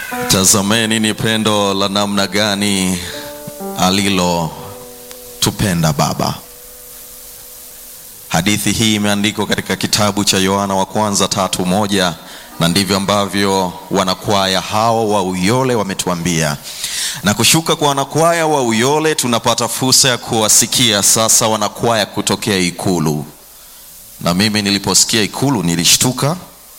Tazameni ni pendo la namna gani alilotupenda Baba. Hadithi hii imeandikwa katika kitabu cha Yohana wa kwanza tatu moja na ndivyo ambavyo wanakwaya hao wa Uyole wametuambia. Na kushuka kwa wanakwaya wa Uyole, tunapata fursa ya kuwasikia sasa wanakwaya kutokea Ikulu. Na mimi niliposikia Ikulu nilishtuka,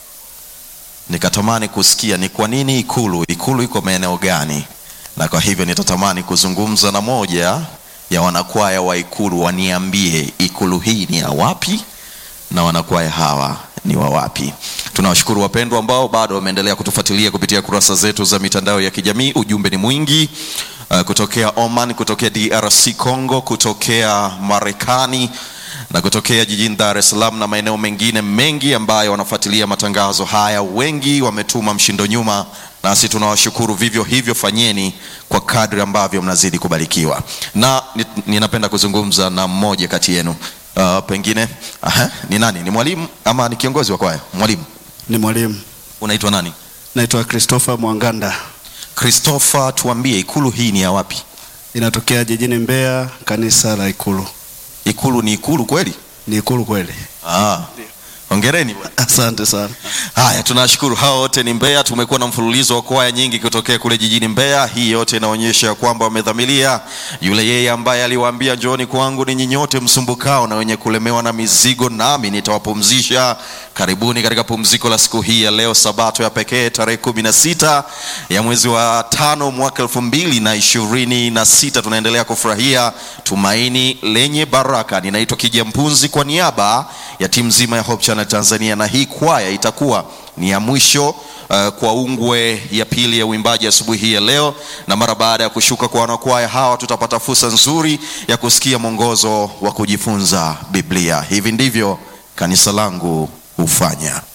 nikatamani kusikia ni kwa nini Ikulu, Ikulu iko maeneo gani? Na kwa hivyo nitatamani kuzungumza na moja ya wanakwaya wa Ikulu, waniambie Ikulu hii ni ya wapi na wanakwaya hawa ni wa wapi. Tunawashukuru wapendwa ambao bado wameendelea kutufuatilia kupitia kurasa zetu za mitandao ya kijamii. Ujumbe ni mwingi uh, kutokea Oman, kutokea DRC Congo, kutokea Marekani na kutokea jijini Dar es Salaam na maeneo mengine mengi ambayo wanafuatilia matangazo haya. Wengi wametuma mshindo nyuma, nasi tunawashukuru vivyo hivyo. Fanyeni kwa kadri ambavyo mnazidi kubarikiwa, na ni- ninapenda kuzungumza na mmoja kati yenu. Uh, pengine aha, ni nani? Ni mwalimu ama ni kiongozi wa kwaya? Mwalimu, Ni mwalimu. unaitwa nani? Naitwa Christopher Mwanganda. Christopher, tuambie ikulu hii ni ya wapi? Inatokea jijini Mbeya, kanisa la Ikulu. Ikulu ni ikulu kweli? Ni Ikulu kweli. Ah, hongereni bwana. Asante sana. Haya, tunashukuru. Hao wote ni Mbeya. Tumekuwa na mfululizo wa kwaya nyingi kutokea kule jijini Mbeya. Hii yote inaonyesha ya kwamba wamedhamiria yule yeye ambaye aliwaambia njooni kwangu ninyi nyote msumbukao na wenye kulemewa na mizigo, nami nitawapumzisha. Karibuni katika pumziko la siku hii ya leo, Sabato ya pekee, tarehe kumi na sita ya mwezi wa tano mwaka elfu mbili na ishirini na sita. Tunaendelea kufurahia tumaini lenye baraka. Ninaitwa Kija Mpunzi kwa niaba ya timu nzima ya Hope Channel Tanzania, na hii kwaya itakuwa ni ya mwisho uh, kwa ungwe ya pili ya uimbaji asubuhi hii ya leo, na mara baada ya kushuka kwa wanakwaya hawa tutapata fursa nzuri ya kusikia mwongozo wa kujifunza Biblia. Hivi ndivyo kanisa langu hufanya.